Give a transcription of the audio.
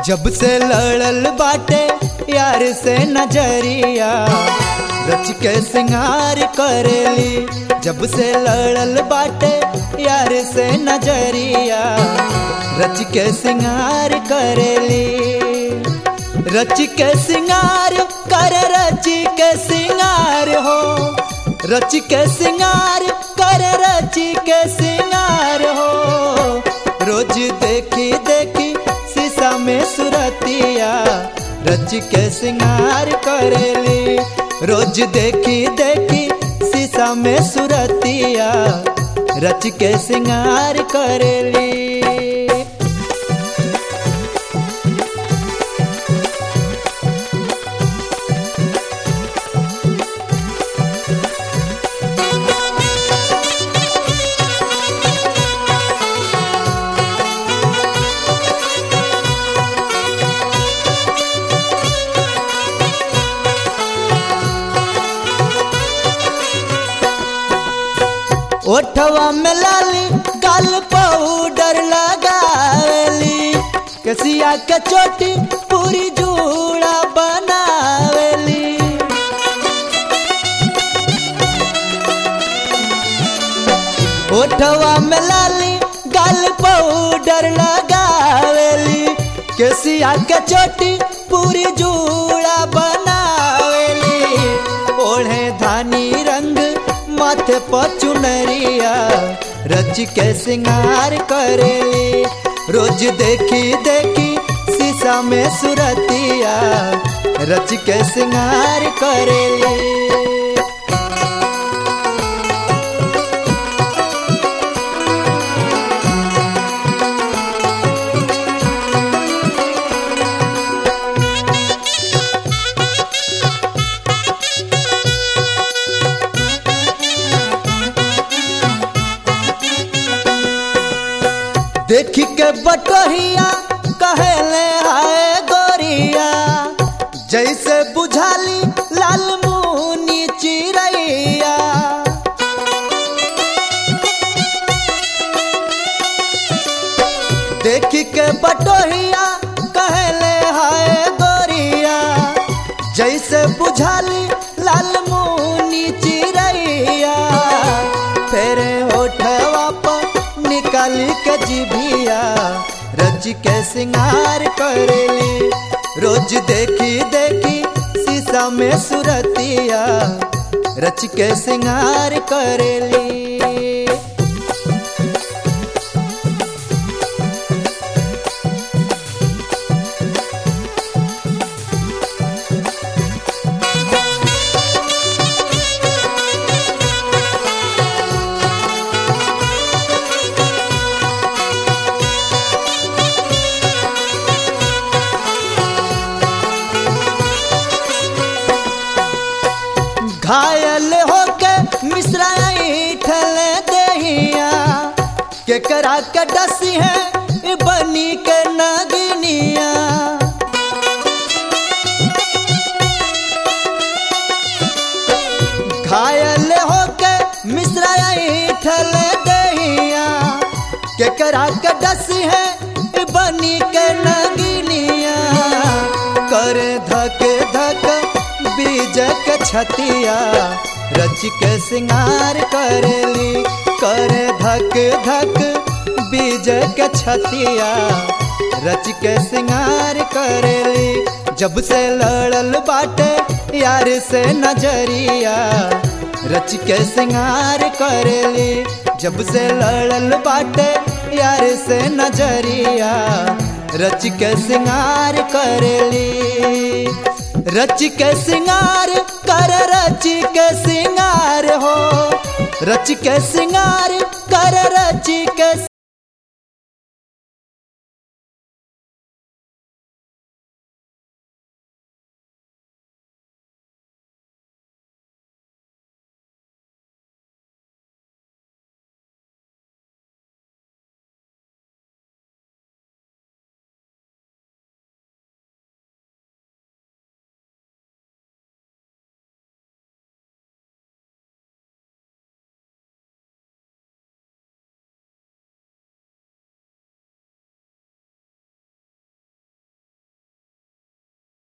जब से लड़ल बाटे यार से नजरिया रच के सिंगार करेली जब से लड़ल बाटे यार से नजरिया रच के सिंगार करेली रच के सिंगार कर रच के सिंगार हो रच के सिंगार कर रच के सिंगार हो रोज देखी देखी शीशा में सुरतिया रच के सिंगार करेली रोज देखी देखी शीशा में सुरतिया रच के सिंगार करेली ओठवा में लाली गाल पाउडर लगावेली कसिया के चोटी पूरी जूड़ा बनावेली ओठवा में लाली गाल पाउडर लगावेली कसिया के चोटी पूरी जूड़ा बनावेली ओढ़े धानी रंग माथे पर चुनरिया रच के सिंगार करेली रोज देखी देखी शीशा में सुरतिया रच के सिंगार करेली देखी के बटोहिया कहले हाय गोरिया जैसे बुझाली लाल मुनी चिड़ैया देखी के बटोहिया कहले हाय गोरिया जैसे बुझाली लाल मुनी चिड़ैया फेर होठवा पर निकाली के जिभिया रच के सिंगार करेली रोज देखी देखी शीशा में सुरतिया रच के सिंगार करेली घायल होके मिश्राई ठल दहिया के करा के डसी है बनी के नगनिया घायल होके मिश्राई ठल दहिया के करा के डसी है बनी के नगनिया कर धक धक बीज के छतिया रच के सिंगार करेली कर धक धक बीज के छतिया रच के सिंगार करेली जब से लड़ल बाटे यार से नजरिया रच के सिंगार करेली जब से लड़ल बाटे यार से नजरिया रच के सिंगार करेली रच के सिंगार कर रच के सिंगार हो रच के सिंगार कर रच के